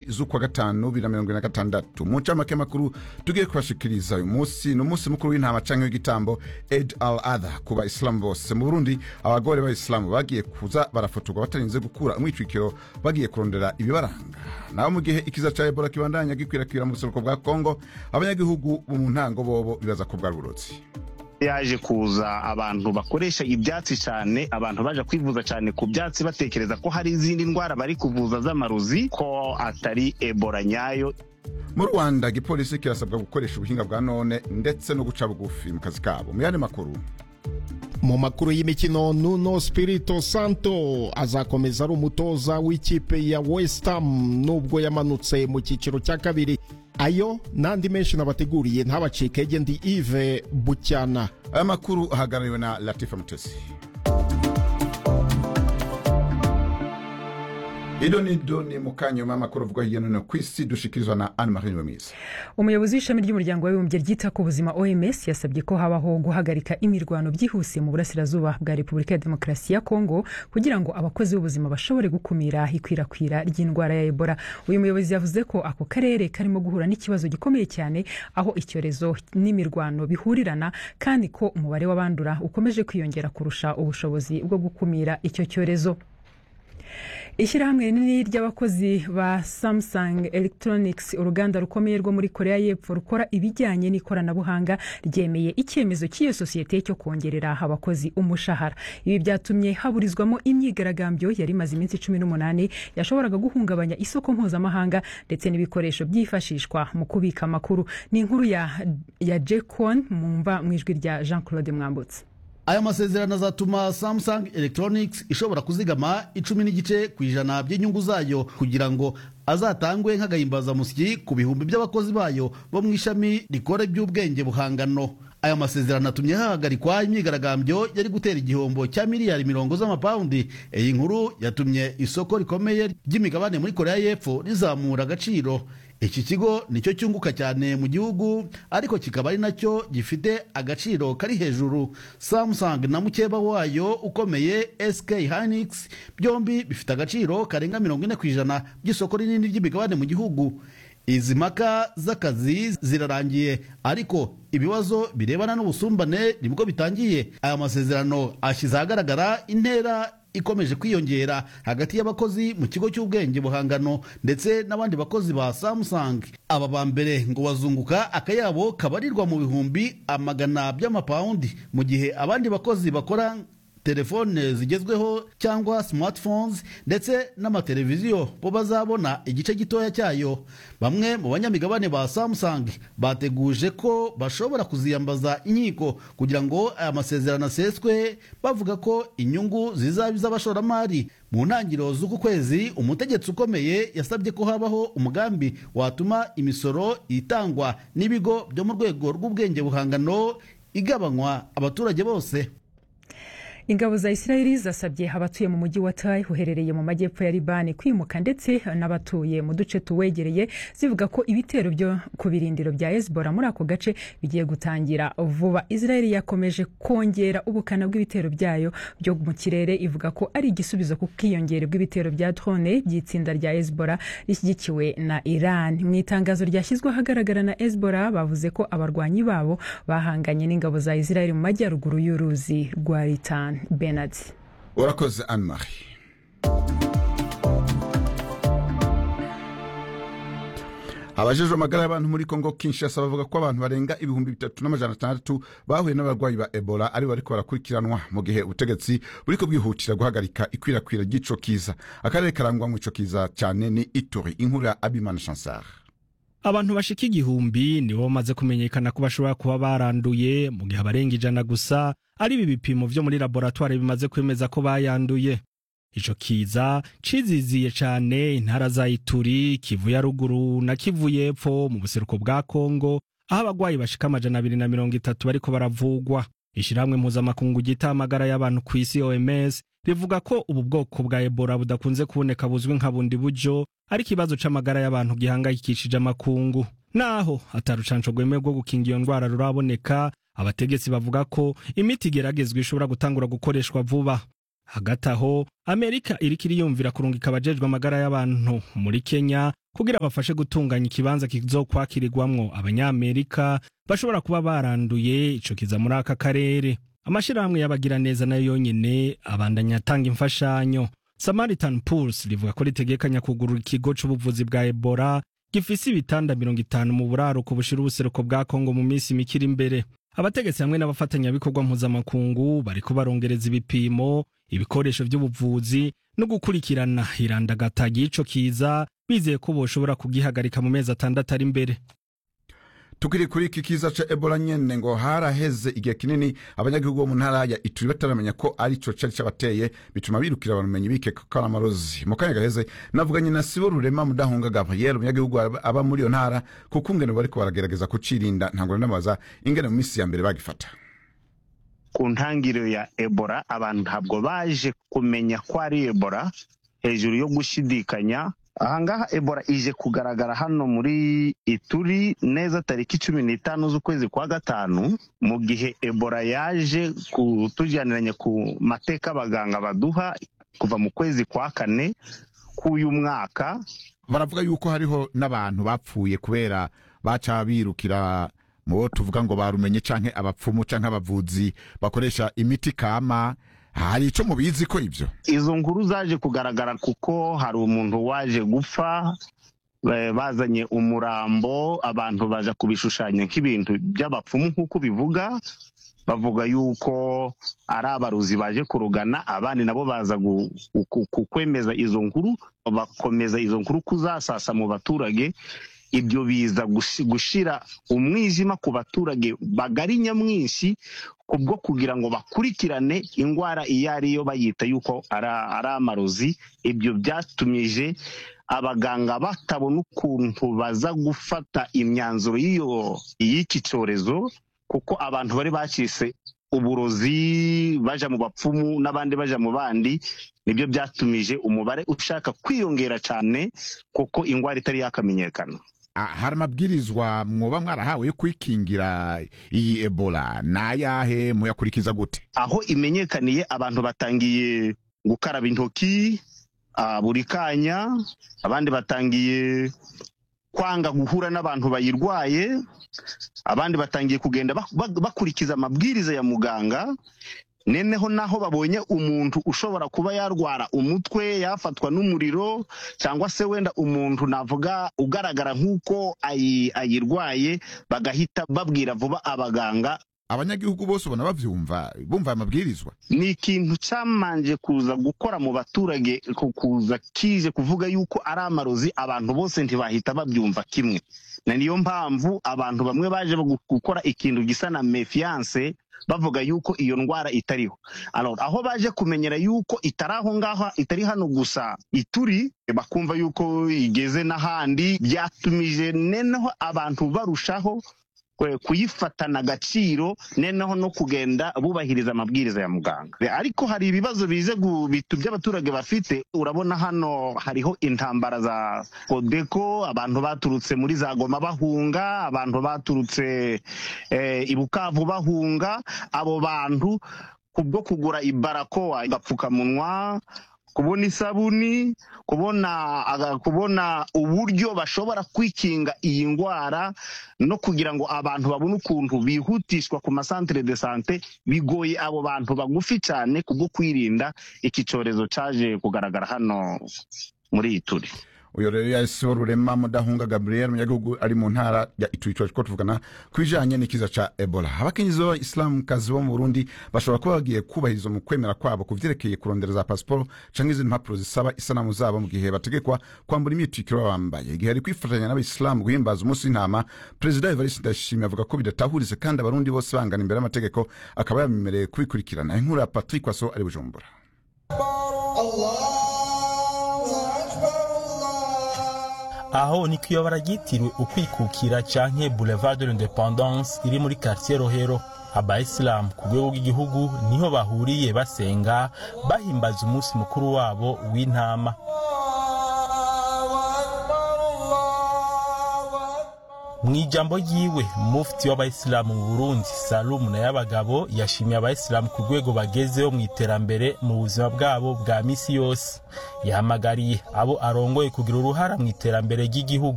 z'ukwa gatanu bibiri na mirongo ine na gatandatu mu ncamake makuru tugiye kubashikiriza uyu munsi ni umunsi mukuru w'intama canke w'igitambo ed al adha ku bayisilamu bose mu burundi abagore b'abayisilamu bagiye kuza barafotorwa batarinze gukura umwitwikiro bagiye kurondera ibibaranga naho mu gihe ikiza ca ebola kibandanya gikwirakwira mu buseruko bwa kongo abanyagihugu bo mu ntango bobo bibaza ko bwari uburozi yaje kuza abantu bakoresha ibyatsi cyane abantu baje kwivuza cyane ku byatsi batekereza ko hari izindi ndwara bari kuvuza z'amarozi ko atari ebola nyayo mu rwanda igipolisi kirasabwa gukoresha ubuhinga bwa none ndetse no guca bugufi mu kazi kabo mu yandi makuru mu makuru y'imikino nuno spirito santo azakomeza ari umutoza w'ikipe ya west ham nubwo yamanutse mu cyiciro cya kabiri ayo n'andi menshi nabateguriye ntabacike ndi ive bucyana aya makuru ahagarariwe na latifa mutesi ido ni do ni mu kanyuma amakuru avugwa hirya no hino ku isi dushikirizwa na anne marie nyumiza umuyobozi w'ishami ry'umuryango w'abibumbye ryita ku buzima oms yasabye ko habaho guhagarika imirwano byihuse mu burasirazuba bwa repubulika ya demokarasi ya kongo kugira ngo abakozi b'ubuzima bashobore gukumira ikwirakwira ry'indwara ya ebola uyu muyobozi yavuze ko ako karere karimo guhura n'ikibazo gikomeye cyane aho icyorezo n'imirwano bihurirana kandi ko umubare w'abandura ukomeje kwiyongera kurusha ubushobozi bwo gukumira icyo cyorezo ishyirahamwe rinini ry'abakozi ba samsung electronics uruganda rukomeye rwo muri korea y'epfo rukora ibijyanye n'ikoranabuhanga ryemeye icyemezo cy'iyo sosiyete cyo kongerera abakozi umushahara ibi byatumye haburizwamo imyigaragambyo yari imaze iminsi cumi n'umunani yashoboraga guhungabanya isoko mpuzamahanga ndetse n'ibikoresho byifashishwa mu kubika amakuru ni inkuru ya, ya jekon mumva mu ijwi rya jean claude mwambutse aya masezerano azatuma samsung electronics ishobora kuzigama icumi n'igice ku ijana by'inyungu zayo kugira ngo azatangwe nk'agahimbazamusyi ku bihumbi by'abakozi bayo bo mu ishami rikora iby'ubwenge buhangano aya masezerano atumye hahagarikwa imyigaragambyo yari gutera igihombo cya miliyari mirongo z'amapawundi iyi nkuru yatumye isoko rikomeye ry'imigabane muri korea y'epfo rizamura agaciro iki kigo nicyo cyunguka cyane mu gihugu ariko kikaba ari nacyo gifite agaciro kari hejuru samsung na mukeba wayo ukomeye sk hynix byombi bifite agaciro karenga mirongo ine ku ijana by'isoko rinini ry'imigabane mu gihugu izi mpaka z'akazi zirarangiye ariko ibibazo birebana n'ubusumbane nibwo bitangiye aya masezerano ashyize ahagaragara intera ikomeje kwiyongera hagati y'abakozi mu kigo cy'ubwenge buhangano ndetse n'abandi bakozi ba samsung aba ba mbere ngo bazunguka akayabo kabarirwa mu bihumbi amagana by'amapawundi mu gihe abandi bakozi bakora telefone zigezweho cyangwa smartphones ndetse n'amateleviziyo bo bazabona igice gitoya cyayo bamwe mu banyamigabane ba samsung bateguje ko bashobora kuziyambaza inkiko kugira ngo aya masezerano aseswe bavuga ko inyungu zizaba iz'abashoramari mu ntangiriro z'uku kwezi umutegetsi ukomeye yasabye ko habaho umugambi watuma imisoro itangwa n'ibigo byo mu rwego rw'ubwenge buhangano igabanywa abaturage bose ingabo za isirayeli zasabye abatuye mu mujyi wa tayi uherereye mu majyepfo ya libani kwimuka ndetse n'abatuye mu duce tuwegereye zivuga ko ibitero byo ku birindiro bya hezbollah muri ako gace bigiye gutangira vuba isirayeli yakomeje kongera ubukana bw'ibitero byayo byo mu kirere ivuga ko ari igisubizo ku bwiyongere bw'ibitero bya drone by'itsinda rya hezbollah rishyigikiwe na iran mu itangazo ryashyizwe ahagaragara na hezbollah bavuze ko abarwanyi babo bahanganye n'ingabo za isirayeli mu majyaruguru y'uruzi rwa ritani benard urakoze anne marie abajejwe amagara y'abantu muri kongo kinshasa bavuga ko abantu barenga ibihumbi bitatu n'amajana atandatu bahuye n'abarwayi ba ebola ari bariko barakurikiranwa mu gihe ubutegetsi buriko bwihutira guhagarika ikwirakwira ry'ico kiza akarere karangwa mu ico kiza cyane ni ituri inkuru ya abimana chansar abantu bashika igihumbi nibo bamaze kumenyekana ko bashobora kuba baranduye mu gihe abarenga ijana gusa ari ibi bipimo vyo muri laboratwari bimaze kwemeza ko bayanduye ico kiza ciziziye cane intara za ituri kivu ya ruguru na kivu y'epfo mu buseruko bwa kongo aho abagwayi bashika amajana abiri na mirongo itatu bariko baravugwa ishirahamwe mpuzamakungu ryita amagara y'abantu ku isi oms rivuga ko ubu bwoko bwa ebola budakunze kuboneka buzwi nka bundi buryo ari ikibazo c'amagara y'abantu gihangayikishije amakungu naho atarucanco rwemewe rwo gukinga iyo ndwara ruraboneka abategetsi bavuga ko imiti igeragezwa ishobora gutangura gukoreshwa vuba hagati aho amerika iriko iriyumvira kurungika abajejwe amagara y'abantu muri kenya kugira bafashe gutunganya ikibanza kizokwakirirwamwo abanyamerika bashobora kuba baranduye ico kiza muri aka karere amashirahamwe y'abagiraneza nayo yonyene abandanya atanga imfashanyo samaritan pulse rivuga ko ritegekanya kugurura ikigo c'ubuvuzi bwa ebola gifise ibitanda mirongo itanu mu buraruko bushira ubuseruko bwa kongo mu minsi mikiri imbere abategetsi hamwe n'abafatanyabikorwa mpuzamakungu bariko barongereza ibipimo ibikoresho vy'ubuvuzi no gukurikirana irandagata ry'ico kiza bizeye ko boshobora kugihagarika mu mezi atandatu ari imbere tukiri kuri iki kiza ca ebola nyene ngo haraheze igihe kinini abanyagihugu bo mu ntara ya ituri bataramenya ko ari co cari cabateye bituma birukira abamenyi bikeka ko ari amarozi mu kanya gaheze navuganye na sibo rurema mudahunga gabriel umunyagihugu aba aba muri iyo ntara kuko ingene bariko baragerageza kucirinda ntabwo nanabaza ingene mu minsi ya mbere bagifata ku ntangiriro ya ebola abantu ntabwo baje kumenya ko ari ebola hejuru yo gushidikanya ahangaha ebola ije kugaragara hano muri ituri neza tariki cumi n'itanu z'ukwezi kwa gatanu mu gihe ebola yaje kutujyaniranya ku mateka abaganga baduha kuva mu kwezi kwa kane k'uyu mwaka baravuga yuko hariho n'abantu bapfuye kubera baca birukira mu bo tuvuga ngo barumenye canke abapfumu canke abavuzi bakoresha imiti kama hari ico mubizi ko ivyo izo nkuru zaje kugaragara kuko hari umuntu waje gupfa eh, bazanye umurambo abantu baja kubishushanya nk'ibintu by'abapfumu nk'uko bivuga bavuga yuko ari abaruzi baje kurugana abandi nabo baza gu- ku- ku- kwemeza izo nkuru bakomeza izo nkuru kuzasasa mu baturage ibyo biza gushi- gushira umwijima ku baturage bagari nyamwinshi kubwo kugira ngo bakurikirane indwara iyo ari yo bayita yuko ari ari amarozi ibyo byatumije abaganga batabona ukuntu baza gufata imyanzuro y'iyo y'iki cyorezo kuko abantu bari bacitse uburozi baja mu bapfumu n'abandi baja mu bandi nibyo byatumije umubare ushaka kwiyongera cyane kuko indwara itari yakamenyekana Ah, hari amabwirizwa mwoba mwarahawe yo kwikingira iyi ebola nayahe muyakurikiza gute aho imenyekaniye abantu batangiye gukaraba intoki ah, buri kanya abandi batangiye kwanga guhura n'abantu bayirwaye abandi batangiye kugenda bak- bak- bakurikiza amabwiriza ya muganga neneho naho babonye umuntu ushobora kuba yarwara umutwe yafatwa n'umuriro cyangwa se wenda umuntu navuga ugaragara nk'uko ayi- ayirwaye bagahita babwira vuba abaganga abanyagihugu bose ubona bavyumva bumva amabwirizwa ni ikintu cyamanje kuza gukora mu baturage ku- kuza kije kuvuga yuko ari amarozi abantu bose ntibahita babyumva kimwe na niyo mpamvu abantu bamwe baje gu- gukora ikintu gisa na mefiance bavuga yuko iyo ndwara itariho Alors, aho baje kumenyera yuko itari aho ngaho itari hano gusa ituri bakumva yuko igeze n'ahandi byatumije neneho abantu barushaho kwe- kuyifatana agaciro neneho no kugenda bubahiriza amabwiriza ya muganga ariko hari ibibazo bize gu- bitu by'abaturage bafite urabona hano hariho intambara za kodeko abantu baturutse muri za goma bahunga abantu baturutse eh, i bukavu bahunga abo bantu kubwo kugura ibarakoa agapfukamunwa kubona isabuni kubona aga- kubona uburyo bashobora kwikinga iyi ndwara no kugira ngo abantu babone ukuntu bihutishwa ku masantere de sante bigoye abo bantu bagufi cyane kubwo kwirinda iki cyorezo cyaje kugaragara hano muri iyi turi uyo rero yasibo rurema mudahunga gabriel umunyagihugu ari mu ntara ya ituri ko tuvugana ku bijanye n'ikiza ca ebola abakenyezi b'abayisilamukazi bo mu burundi bashobora kuba bagiye kubahiriza mu kwemera kwabo ku vyerekeye kurondera za pasiporo canke izindi mpapuro zisaba isanamu zabo mu gihe bategekwa kwambura imyitwikiro baba bambaye igihe ari kwifatanya n'abayisilamu guhimbaza umunsi w'intama perezida evariste ndayishimiye avuga ko bidatahuritse kandi abarundi bose bangana imbere y'amategeko akaba yabemereye kubikurikirana inkuru ya patrick waso ari bujumbura aho ni kwiyobora ryitiriwe ukwikukira canke boulevard de l'independance iri muri quartier rohero abayisilamu ku rwego rw'igihugu niho bahuriye basenga bahimbaza umunsi mukuru wabo w'intama mu ijambo ryiwe mufti w'abayisilamu mu burundi salumu na y'abagabo yashimiye abayisilamu ku rwego bagezeho mu iterambere mu buzima bwabo bwa misi yose yahamagariye abo arongoye kugira uruhara mu iterambere ry'igihugu